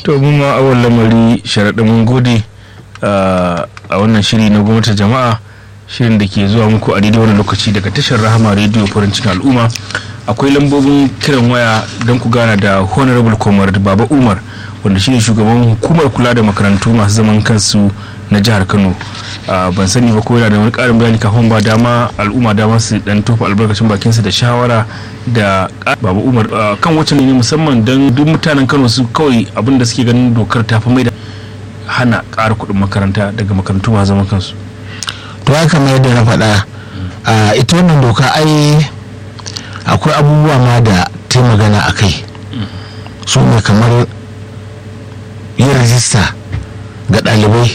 to mun ma awon lamari sharaɗin mun gode a wannan shiri na gwamnatin jama'a shirin da ke zuwa muku a daidai wani lokaci daga tashar rahama rediyo farin cikin al'umma akwai lambobin kiran waya don ku gana da honorable comrade baba umar wanda shine shugaban hukumar kula da makarantu masu zaman kansu na jihar kano ban sani ba ko yana da wani karin bayani kafin ba dama al'umma dama su dan tofa albarkacin bakinsa da shawara da baba umar kan wacce ne musamman don duk mutanen kano su kawai abin da suke ganin dokar ta fi mai da hana ƙara kuɗin makaranta daga makarantu masu zaman kansu to haka mai yadda na faɗa ita wannan doka ai akwai abubuwa ma da ta magana a kai su ne kamar yin rajista ga ɗalibai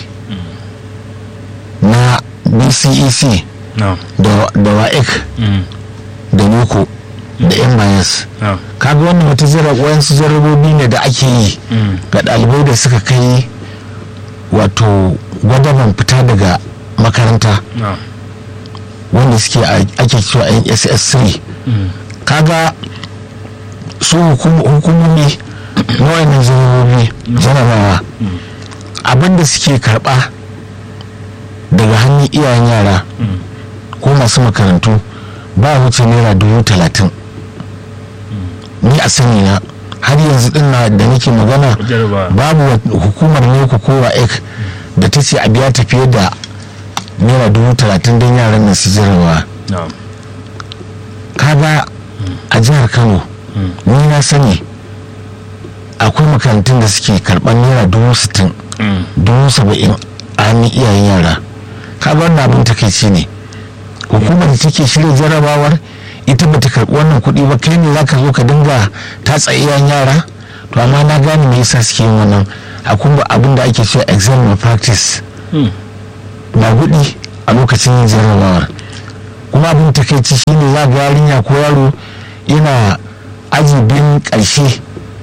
na bcec da waec da boko da mys kaga wannan wata wayansu jarabobi ne da ake yi ga ɗalibai da suka kai wato gwadaban fita daga makaranta wanda suke ake cewa nss3 kaga su hukumomi na wayannan jarabobi jarabawa abinda suke karba daga hannun iyayen yara ko masu makarantu ba wuce naira dubu talatin ni a sani na har yanzu din na da nake magana babu hukumar ne ko kowa ek da ta ce a biya ta fiye da naira dubu talatin don yaran nan su jarabawa kaga a jihar kano ni na sani akwai makarantun da suke karɓar naira dubu sittin dubu saba'in a hannun iyayen yara kaga wannan abin takaici ne hukumar da take shirya jarabawar ita ba ta karɓi wannan kuɗi ba kai ne zaka zo ka dinga tatsa iyayen yara to amma na gane me yasa suke yin wannan akwai abin da ake cewa exam practice na gudi a lokacin yin jarabawar kuma abin takaici shine za ga yarinya ko yaro yana aji biyun ƙarshe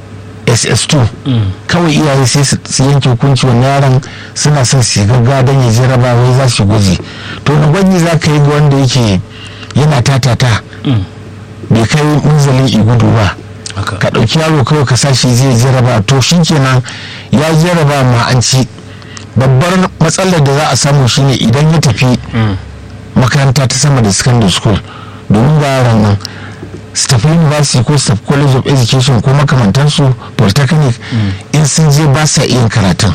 ss2 kawai iyaye sai su yanke hukunci wannan yaron suna son su gaggawa don ya jaraba wai za su gwaji to na gwaji za ka yi ga wanda yake yana tatata bai kai munzalin igudu ba ka ɗauki yaro kawai ka sashi zai jaraba to shi kenan ya jaraba ma an ci babbar matsalar da za a samu shine idan ya tafi makaranta ta sama da secondary school domin ga yaran nan su tafi university ko su tafi college of education ko makamantansu polytechnic in sun je ba sa iya karatun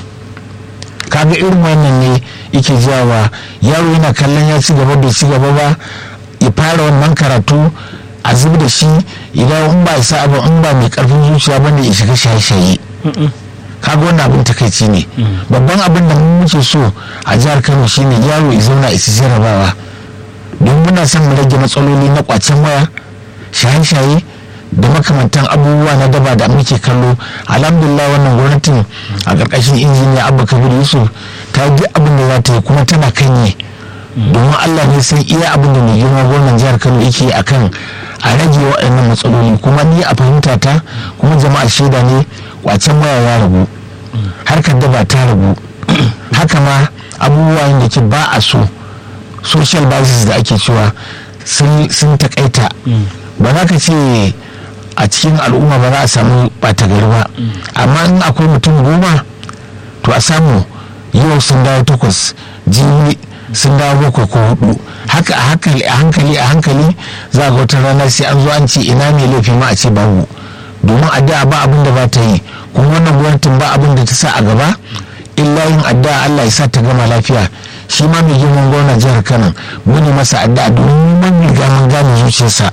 kaga irin wannan ne yake jawa yaro yana kallon ya ci gaba bai ci gaba ba ya fara wannan karatu a zub da shi idan in ba isa abu in ba mai karfin zuciya ba ne ya shiga shaye-shaye kaga wannan abin takaici ne babban abin da mun muke so a jihar kano shine yaro ya zauna isi jarabawa don muna son mu rage matsaloli na kwacen waya shaye-shaye da makamantan abubuwa na daba da muke kallo alhamdulillah wannan gwamnatin a ƙarƙashin injiniya abba kabir yusuf ta yi abin da za ta yi kuma tana kanye domin allah ne san iya abin da mai girma gwamnan jihar kano yake a kan a rage waɗannan matsaloli kuma ni a fahimta ta kuma jama'a shaida ne kwacen waya ya ragu harkar daba ta ragu haka ma abubuwan da ke ba a so social basis da ake cewa sun takaita ba za ka ce a cikin al'umma ba za a samu ɓata gari ba amma in akwai mutum goma to a samu yau sun dawo takwas jibi sun dawo bakwai ko hudu haka a hankali a hankali a hankali za ga wata rana sai an zo an ce ina mai laifi ma a ce babu domin addu'a ba abin da ba ta yi kuma wannan gwamnatin ba abin da ta sa a gaba illa yin addu'a Allah ya sa ta gama lafiya shi ma mai girman gwamnan jihar Kano muni masa addu'a domin mun riga mun gane zuciyarsa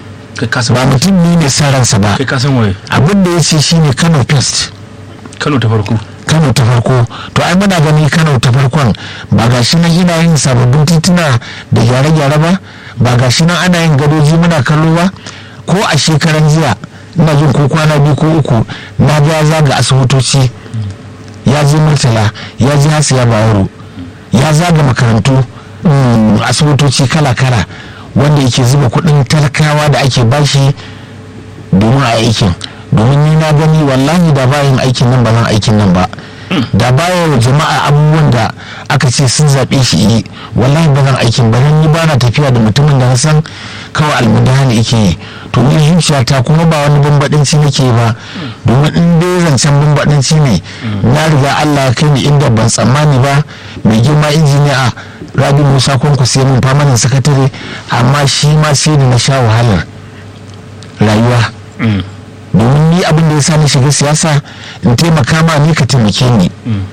ba mutum ne mai sa ransa ba abin da ya ce shine Kano first Kano ta farko kano ta farko to ai muna gani kano ta farkon ba ga shi nan ina yin sababbin tituna da gyare-gyare ba ba ga shi nan ana yin gadoji muna kallo ba ko a shekaran jiya ina jin ko kwana biyu ko uku na ga zaga asibitoci ya je murtala ya je hasiya bayero ya zaga makarantu asibitoci kala-kala wanda yake zuba kudin talakawa da ake bashi domin a aikin domin ni na gani wallahi da bayan aikin nan ba zan aikin nan ba da baya wa jama'a abubuwan da aka ce sun zaɓe shi yi wallahi ba zan aikin ba ni ba na tafiya da mutumin da na san kawai almudana yake yi to ni zuciyata kuma ba wani bambadanci nake ba domin in dai zancen bambadanci ne na riga Allah ya kai ni inda ban tsammani ba mai girma injiniya rabi musa kwanku sai mun famanin sakatare amma shi ma sai da na sha wahalar rayuwa domin ni abin da ya sa ni shiga siyasa in taimaka ma ni ka taimake ni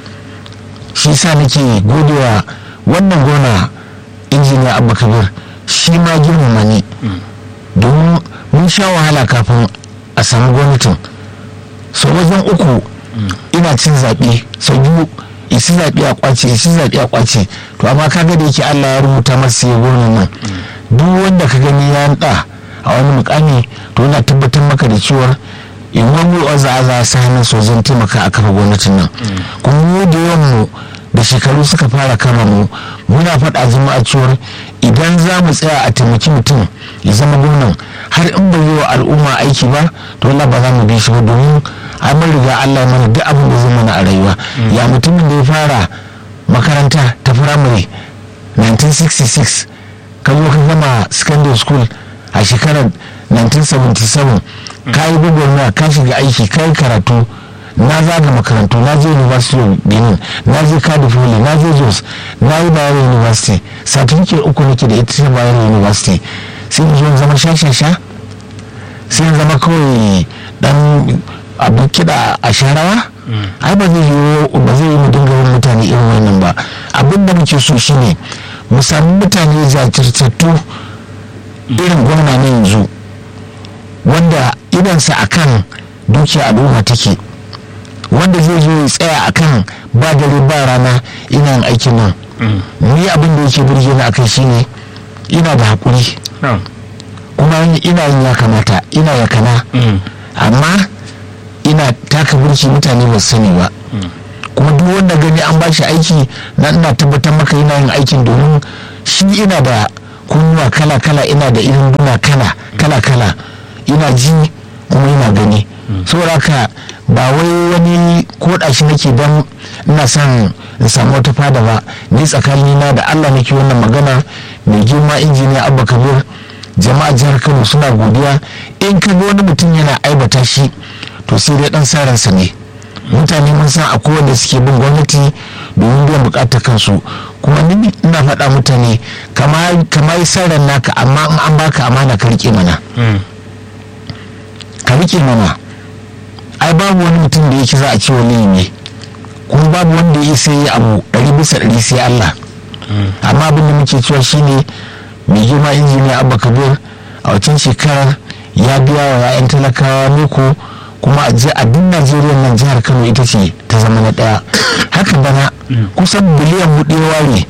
shi sa nake godewa wannan gona injiniya abba kabir shi ma girmama ni domin mun sha wahala kafin a samu gwamnatin sau wajen uku ina cin zaɓe sau biyu isi zaɓe a kwace isi zaɓe a kwace to amma kaga da yake allah ya rubuta masa ya gona nan duk wanda ka gani ya ɗa a wani mukami to yana tabbatar maka da cewar in wani waza a za sa hannun sojan taimaka a kafa gwamnatin nan kuma mu da yawan mu da shekaru suka fara kama mu muna faɗa jama'a cewar idan za mu tsaya a taimaki mutum ya zama gwamnan har in bai yi wa al'umma aiki ba to Allah ba za mu bi shi ba domin an mun riga Allah mana duk abin da zai mana a rayuwa ya mutumin da ya fara makaranta ta firamare 1966 ka zo ka gama secondary school a shekarar 1977 ka yi gwagwarmaya ka shiga aiki ka yi karatu na zaga makarantu na je university of benin na je cardiff valley na je jos na yi bayero university certificate uku nake da ita ta bayero university sai in zo zama shashasha sai in zama kawai dan abu kiɗa a sharawa ai ba zai yi ba zai yi mu dinga yin mutane irin wannan ba abin da muke so shine mu sami mutane jajirtattu irin gwamna na yanzu wanda idansa akan dukiya al'umma take wanda zai zo ya tsaya akan ba dare ba rana ina yin aikin nan ni abin da yake burge ni akai shine ina da haƙuri kuma ina yin ya kamata ina ya kana amma ina taka burki mutane ba sani ba kuma duk wanda gani an ba shi aiki na ina tabbatar maka ina yin aikin domin shi ina da kunnuwa kala kala ina da irin duna kala kala kala ina ji kuma ina gani saboda haka ba wai wani koda shi nake don ina son in samu wata fada ba ni tsakanina da allah nake wannan magana mai girma injiniya abba kabir jama'a jihar kano suna godiya in ka ga wani mutum yana aibata shi to sai dai dan saransa ne mutane mun san akwai wanda suke bin gwamnati domin biyan bukatar kansu kuma ni ina faɗa mutane kama yi saran naka amma in an baka amana ka rike mana ka rike mana ai babu wani mutum da yake za a ce wani ne kuma babu wanda ya sai abu ɗari bisa ɗari sai Allah amma abin da muke cewa shine mai girma injiniya abba kabir a wancan shekarar ya biya wa 'ya'yan talakawa loko kuma a duk najeriya nan jihar kano ita ce ta zama na ɗaya haka bana kusan biliyan buɗe ware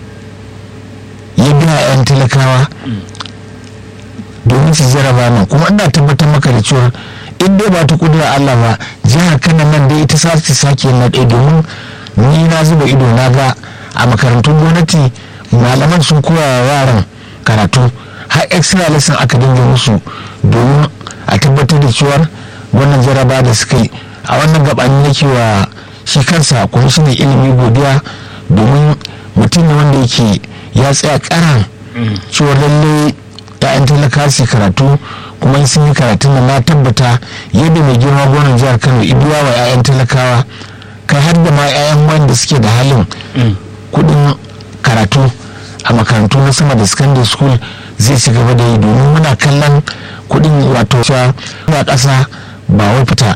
ya biya 'ya'yan talakawa domin su jaraba nan kuma ina tabbatar maka da cewa in dai ba ta kudura Allah ba jihar Kano nan dai ita sace sake na ɗaya domin ni na zuba ido na ga a makarantun gwamnati malaman sun koya wa yaran karatu har extra lesson aka dinga musu domin a tabbatar da cewar wannan jaraba da suka yi a wannan gabani nake wa shi kansa kwamishinan ilimi godiya domin mutum ne wanda yake ya tsaya karan cewar lallai 'ya'yan talaka su karatu kuma sun yi karatun da na tabbata yadda mai girma gonan jihar kano ibiya wa 'ya'yan talakawa kai har da ma 'ya'yan wanda suke da halin kudin karatu a makarantu na sama da secondary school zai ci gaba da yi domin muna kallon kudin wato cewa na ƙasa ba wai fita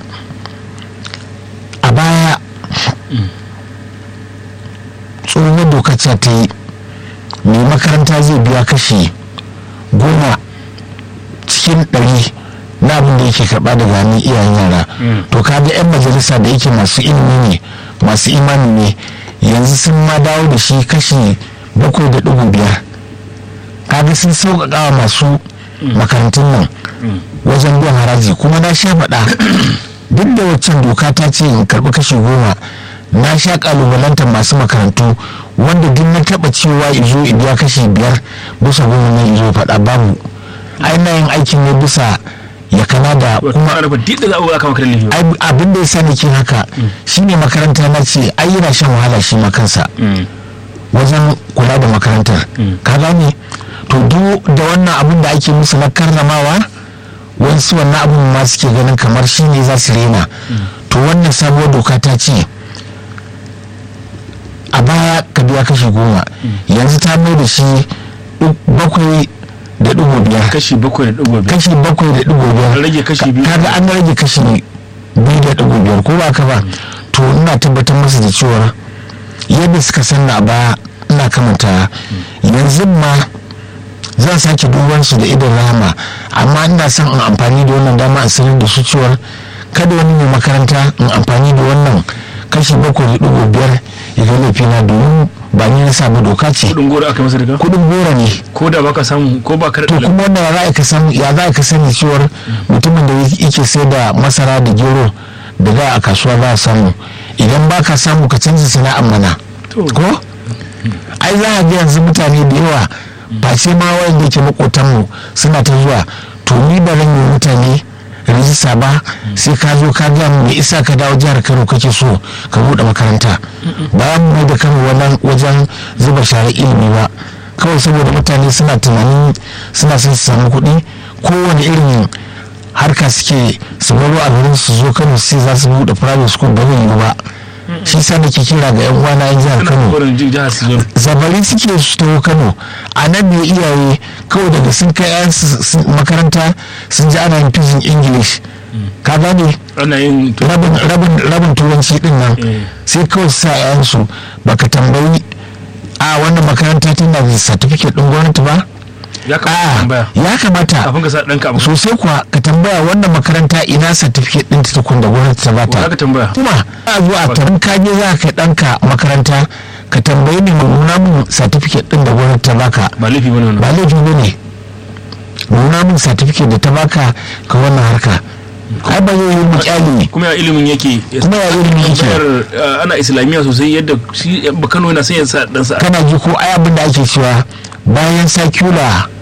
a baya tsohon dokar ta yi mai makaranta zai biya kashi goma cikin ɗari na abin da yake karɓa daga hannun iyayen yara to kaga 'yan majalisa da yake masu ilimi ne masu imani ne yanzu sun ma dawo da shi kashi bakwai da ɗigo biyar kaga sun sauƙaƙa masu makarantun nan wajen biyan haraji kuma na sha faɗa duk da waccan doka ta ce in karɓi kashi goma na sha ƙalubalantar masu makarantu wanda duk na taɓa cewa izo biya kashi biyar bisa goma na izo faɗa babu ainihin aikin ne bisa ya kana da kuma abin da ya sa nake haka shine makaranta na ce ai yana shan wahala shi ma kansa wajen kula da makarantar ka gane to duk da wannan abin da ake musu na karramawa wasu wannan abun ma suke ganin kamar shi ne za su rena to wannan sabuwar doka ta ce a baya ka biya kashi goma yanzu ta mai da shi bakwai da ɗigo biyar kashi bakwai da ɗigo biyar kashi bakwai da ɗigo biyar An rage kashi biyu. kaga an rage kashi biyu da ɗigo biyar ko ba ka ba to ina tabbatar masa da cewa yadda suka sanna a baya ina kamanta yanzu ma zan sake duban su da idon rahama amma ina son in amfani da wannan dama in sanar da su cewa kada wani mai makaranta in amfani da wannan kashi bakwai da ɗigo biyar ya ga laifina domin ba ni na samu doka ce kudin goro aka masa daga kuɗin gora ne ko da baka samu ko ba ka to da kuma wanda ya za ka sani ya za ka sani cewar mutumin da yake sai da masara da gero da za a kasuwa za a samu idan ba ka samu ka canza sana'ar mana To. ko ai za a ga yanzu mutane da yawa ba sai ma wanda yake makotanmu suna ta zuwa to ni ba zan yi mutane rijista ba sai ka zo ka ga me isa ka dawo jihar kano kake so ka buɗe makaranta ba mu mai da kano wannan wajen zuba share ilimi ba kawai saboda mutane suna tunanin suna son su samu kuɗi kowane irin harka suke su baro a garin su zo kano sai za su buɗe private school ba zai yi ba shi sa nake kira ga yan uwana yan jihar kana kano kokarin jin jihar su zo zabari suke su taho kano a nan ne iyaye kawai daga sun kai yan makaranta sun ji ana yin fizin english ka gane ana yin to rabin rabin rabin turanci din nan Eh. sai kawai su sa yayansu baka tambayi a wannan makaranta tana da certificate din gwamnati ba ya kamata a tambaya ya kamata kafin ka sa ɗanka abu sosai kuwa ka tambaya wannan makaranta ina certificate din ta tukun da gwamnati ta za bata ka tambaya kuma a zo a tarin kaje za ka kai ɗanka makaranta ka tambayi ne mu nuna mun certificate din da gwamnati ta baka ba laifi bane wannan ba laifi ba ne nuna mun certificate da ta baka ka wannan harka ai ba zai yi mu kyale kuma ya ilimin yake kuma ya ilimin yake Bayar, eh, ana islamiyya sosai yadda shi ba Kano yana son ya sa dan sa kana ji ko ai abin da ake cewa bayan sakula